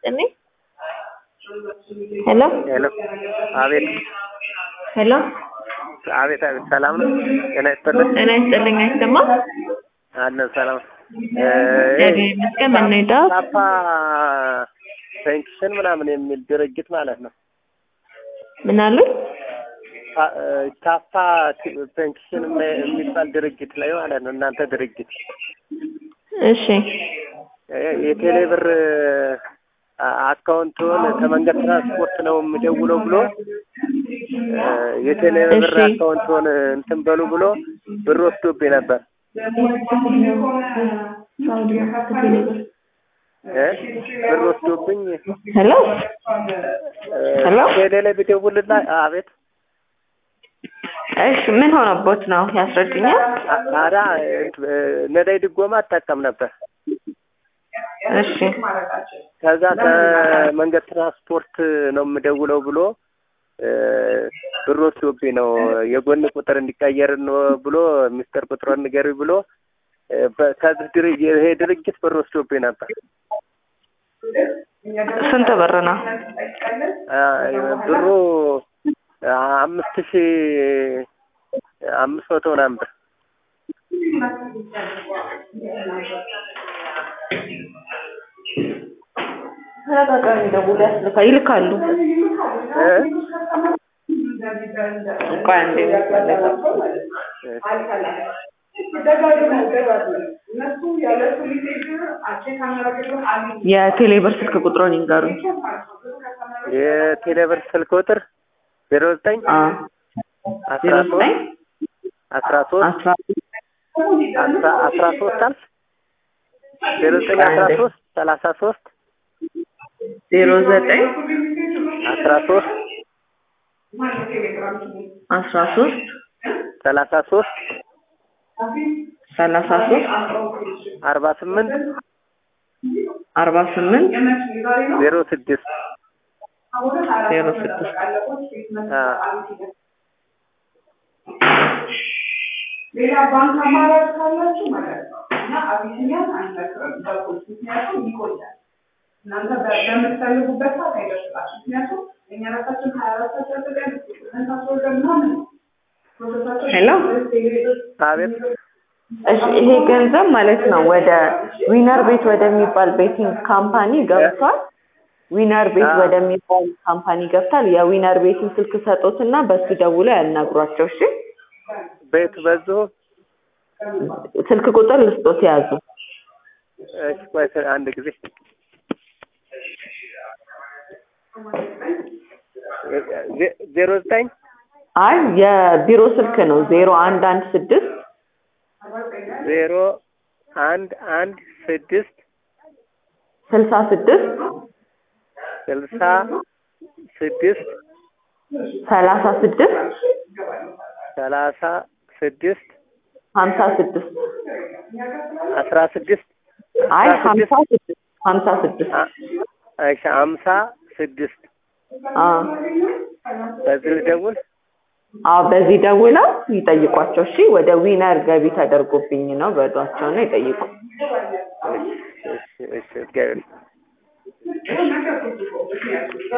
ይስጥልኝ። ሄሎ ሄሎ አቤት ሄሎ አቤት አቤት ሰላም ነው ጤና ይስጥልኝ ጤና ይስጥልኝ። አይሰማም? አለን ሰላም እግዚአብሔር ይመስገን። ምን ነው የጠዋት? ታፓ ፔንክሽን ምናምን የሚል ድርጅት ማለት ነው ምን አሉኝ? ታ- ታፓ ፔንክሽን የሚባል ድርጅት ላይ ማለት ነው እናንተ ድርጅት እሺ የቴሌ ብር አካውንቱን ከመንገድ ትራንስፖርት ነው የምደውለው ብሎ የቴሌ ብር እሺ። አካውንቱን እንትን በሉ ብሎ ብር ወስዶብኝ ነበር እ ብር ወስዶብኝ ሄሎ ሄሎ ቴሌ ላይ ብደውልና አቤት እሺ ምን ሆነቦት ነው ያስረዱኛል? አዳ ነዳይ ድጎማ አጠቀም ነበር እሺ ከዛ ከመንገድ ትራንስፖርት ነው የምደውለው ብሎ እ ብር ወስዶብኝ ነው የጎን ቁጥር እንዲቀየር ነው ብሎ ሚስተር ቁጥሩን ንገሪ ብሎ እ በ- ከዚህ ድር- ይሄ ድርጅት ብር ወስዶብኝ ነበር ስንት ብር ነው? አ፣ ብሩ አምስት ሺ አምስት መቶ ምናምን ብር ተደጋጋሚ ደውሎ ያስልካ ይልካሉ። እ ቆይ አንዴ የቴሌ ብር ስልክ ቁጥሩን ይንገሩኝ። የቴሌ ብር ስልክ ቁጥር ዜሮ ዘጠኝ አ አስራ ዜሮ ሶስት ዘጠኝ አስራ ሶስት አስራ አስራ አስራ ሶስት አልፍ ዜሮ ዘጠኝ አስራ ሶስት ሰላሳ ሶስት ዜሮ ዘጠኝ አስራ ሶስት አስራ ሶስት ሰላሳ ሶስት ሰላሳ ሶስት አርባ ስምንት አርባ ስምንት ዜሮ ስድስት ዜሮ ስድስት ሌላ ባንክ አማራጭ ካላችሁ ማለት ነው እና አቢሲኒያን አንመክርም በቁልፍ ምክንያቱም ይቆያል እናንተ በ- በምትፈልጉበት ሰዓት አይደርስላችሁ ምክንያቱም እኛ ራሳችን ሀያ አራት ሰዓት ጠብቀን እንታስወርደ ምናምን ነው ፕሮሰሳቸው ሄሎ አቤት እሺ ይሄ ገንዘብ ማለት ነው ወደ ዊነር ቤት ወደሚባል ቤቲንግ ካምፓኒ ገብቷል። ዊነር ቤት አዎ። ወደሚባል ካምፓኒ ገብቷል። የዊነር ቤትን ስልክ ሰጡትና በሱ ደውለው ያናግሯቸው። እሺ ቤት በዚሁ ስልክ ቁጥር ልስጦት ያዙ። እሺ ቆይ አንድ ጊዜ ዜ- ዜሮ ዘጠኝ አይ የቢሮ ስልክ ነው ዜሮ አንድ አንድ ስድስት ዜሮ አንድ አንድ ስድስት ስልሳ ስድስት ስልሳ ስድስት ሰላሳ ስድስት ሰላሳ ስድስት ሀምሳ ስድስት አስራ ስድስት አይ አስራ ስድስት ሀምሳ ስድስት ሀምሳ ስድስት አ- እሺ ሀምሳ ስድስት አዎ በዚህ ልደውል አዎ በዚህ ደውለው ይጠይቋቸው። እሺ ወደ ዊነር ገቢ ተደርጎብኝ ነው በሏቸው ነው ይጠይቁ። እሺ እሺ እሺ እግዚአብሔር